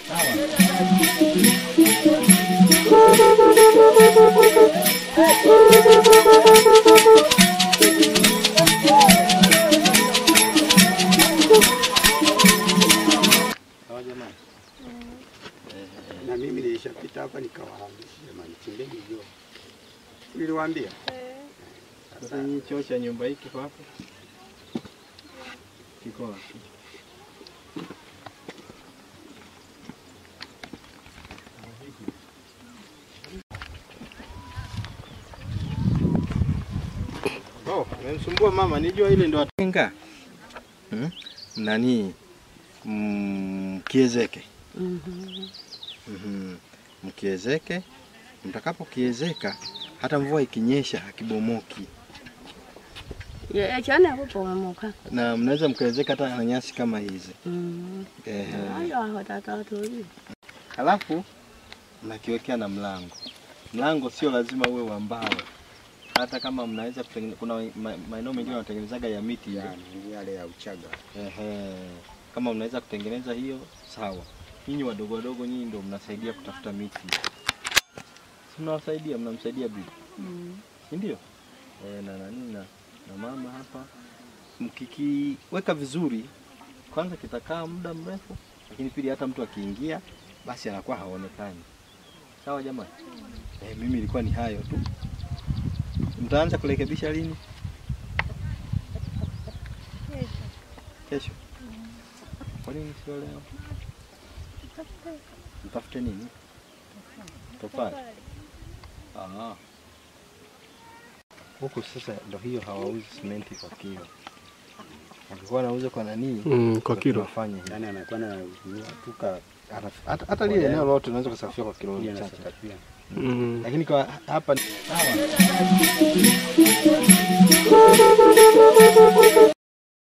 Sawa jamani. Na mimi nilishapita hapa nikawahamisha jamani, chimbeni jua. Niliwaambia. Sasa hii choo cha nyumba hii kiko wapi? Kiko wapi? Oh, nimemsumbua mama, nijua ile ndo atenga. Hmm? Nani? Mm, kiezeke. Mhm. Mkiezeke, mtakapokiezeka hata mvua ikinyesha hakibomoki, Ye chane kupomoka. na mnaweza mkaezeka hata na nyasi kama hizi. Mm. Ehe. Ayo aho tata tuli. Halafu mnakiwekea na mlango. Mlango sio lazima uwe wa mbao, hata kama mnaweza kutengeneza. Kuna ma- maeneo mengine wanatengenezaga ya miti ile. Yani yale ya Uchaga. Ehe. Kama mnaweza kutengeneza hiyo sawa. Nyinyi wadogo wadogo, nyinyi ndio mnasaidia kutafuta miti, si mnawasaidia, mnamsaidia bibi Mm. si ndio? E, na nani na, na mama hapa, mkikiweka vizuri, kwanza kitakaa muda mrefu, lakini pili hata mtu akiingia basi anakuwa haonekani. Sawa jamani? E, mimi ilikuwa ni hayo tu. Mtaanza kurekebisha lini? Kesho. Kwa nini sio leo? Mtafute nini? Tofali. Ah. Huku sasa ndo hiyo hawauzi simenti kwa kilo. Wakikuwa wanauza kwa nani? Mm, kwa ndo kilo. tunafanya hivi. Yani anakuwa na tuka Hata- Hata hata lile eneo lote unaweza kusafishia kwa kilo pia chache. nasakafia. Mm. Lakini kwa hapa sawa.